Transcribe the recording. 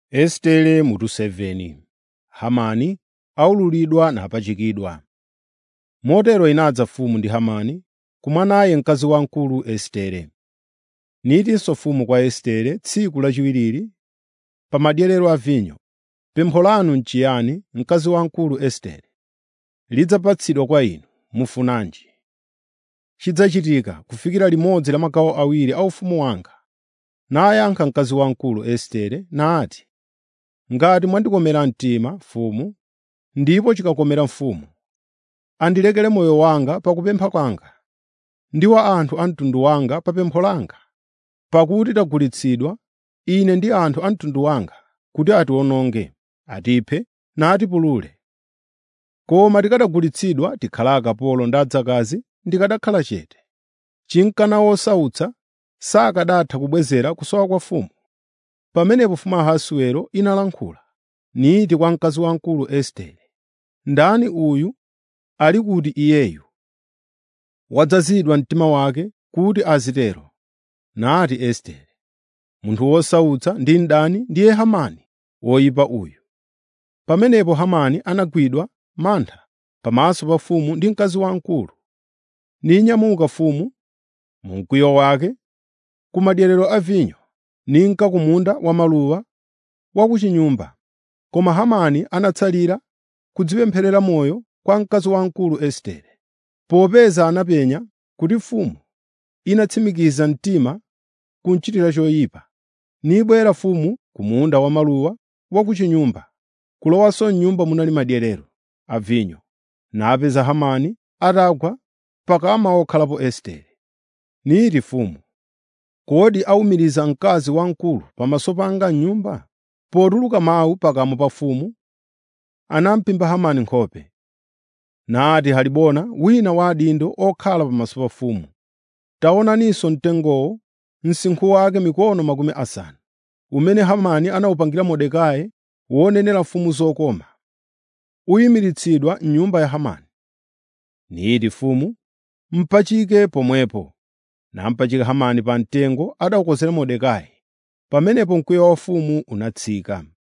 Estere mutu 7 Hamani aululidwa napachikidwa. Motero inadza mfumu ndi Hamani kumwa naye mkazi wamkulu Estere. Nitinso mfumu kwa Estere tsiku lachiwiriri pa madyerero a vinyo, “Pempho lanu n'chiyani, mkazi wamkulu Estere? Lidzapatsidwa kwa inu, mufunanji? Chidzachitika kufikira limodzi la magawo awiri a ufumu wanga.” Nayankha mkazi wamkulu Estere nati, “Ngati mwandikomera mtima, mfumu, ndipo chikakomera mfumu, andilekere moyo wanga pa kupempha kwanga, ndi wa anthu a mtundu wanga pa pempho langa. Pakuti tagulitsidwa, ine ndi anthu a mtundu wanga, kuti atiwononge, atiphe natipulule. Koma tikanagulitsidwa tikhala akapolo ndi adzakazi, ndikanakhala chete. Chinkana wosautsa sakanatha kubwezera kusowa kwa mfumu.” Pamenepo mfumu Ahasiwero inalankhula, niti kwa mkazi wamkulu Estere, “Ndani uyu ali kuti iyeyu? Wadzazidwa mtima wake kuti azitero.” Nati Estere, “Munthu wosautsa ndi mdani ndiye Hamani woyipa uyu.” Pamenepo Hamani anagwidwa mantha pamaso pa mfumu ndi mkazi wamkulu. Ninyamuka mfumu mu mkwiyo wake ku madyerero a vinyo, ninka ku munda wa maluwa wa ku chinyumba. Koma Hamani anatsalira kudzipempherera moyo kwa mkazi wamkulu Estere, popeza anapenya kuti mfumu inatsimikiza mtima kumchitira choyipa. Nibwera mfumu ku munda wa maluwa wa ku chinyumba, kulowanso m'nyumba munali madyerero a vinyo, napeza Hamani atagwa pakama wokhalapo Estere. Niti mfumu, “Kodi awumiriza mkazi wamkulu pamaso panga m'nyumba?” Potuluka mawu pakamwa pa mfumu, anaphimba Hamani nkhope. Nati Halibona, wina wa adindo okhala pamaso pa mfumu, “Taonaninso mtengowo, msinkhu wake mikono makumi asanu, umene Hamani anawupangira Mordekai wonenera mfumu zokoma, uyimiritsidwa m'nyumba ya Hamani.” Niti mfumu, “Mpachike pomwepo.” Nampachika Hamani pa mtengo adawukozera Mordekai. Pamenepo mkwiyo wa mfumu unatsika.